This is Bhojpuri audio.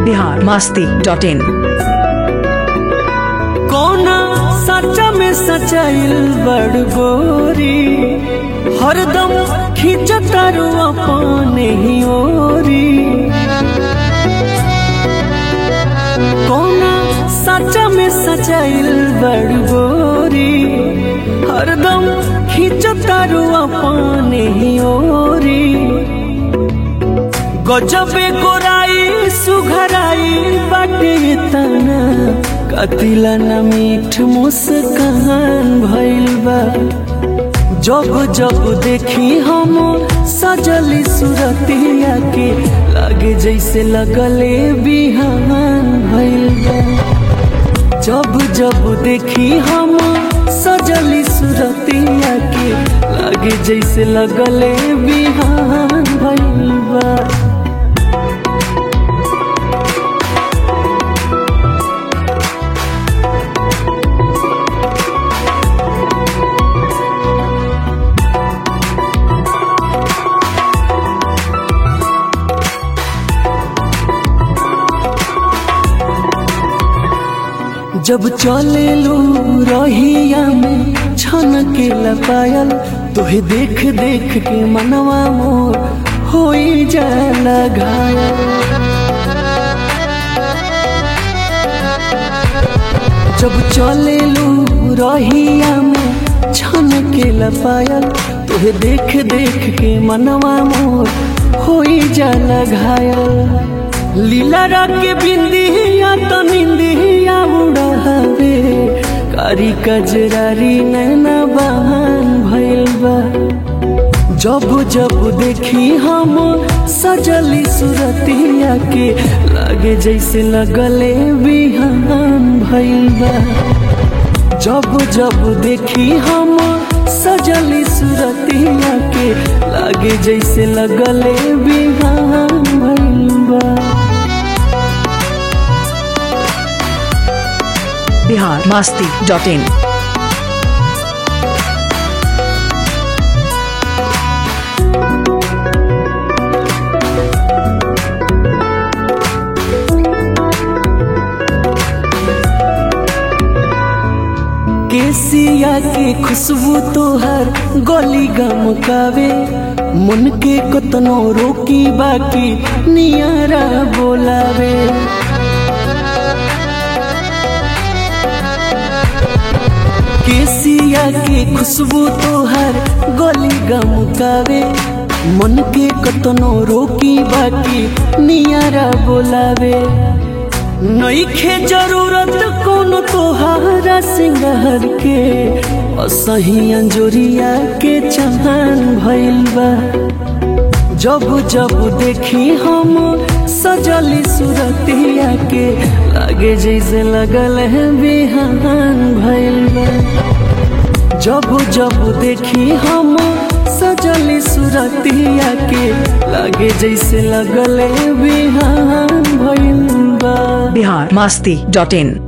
बिहार मास्ती डॉट इन कौना सच्चा में सचाइल बड़ गोरी हरदम खिंचतारू अपने ही ओरी कौना सच्चा में सचाइल बड़ गोरी हरदम खिंचतारू अपने ही ओरी गजबे गोराई सुघराई बाटे तना कतिला न मीठ मुस्कान भइल बा जब जब देखी हम सजली सुरतिया के लागे जैसे लगले बिहान भइल बा जब जब देखी हम सजली सुरतिया के लागे जैसे लगले बिहान भइल बा जब चले लू रहिया में छन के लपायल तुहे देख देख के मनवा मोर हो जाला घायल जब चले लू रहिया में छन के लपायल तुहे देख देख के मनवा मोर हो जाला घायल लीला के बिंदिया तो निंदिया उड़ावे कारी कजरारी नैना बहान भइल बा जब जब देखी हम सजली सुरतिया के लागे जैसे लगले बिहान भइल बा जब जब देखी हम सजली सुरतिया के लागे जैसे लगले बिहान भइल बा बिहार मास्ती डॉट इन केसिया के खुशबू तोहर गली गमकावे मन के कतनो रोकी बाकी नियारा बोलावे केसिया के खुशबू तोहर गली गमकावे मन के कतनो रोकी बाकी नियारा बोलावे नईखे जरूरत कोनो तोहारा सिंगार के असही अंजोरिया के चहान भइल बा जब जब देखी हम सजली सुरतिया के लागे जैसे लगल है बिहान भइल बा जब जब देखी हम सजली सुरतिया के लागे जैसे लगल है बिहान भइल बा बिहार मास्ती डॉट इन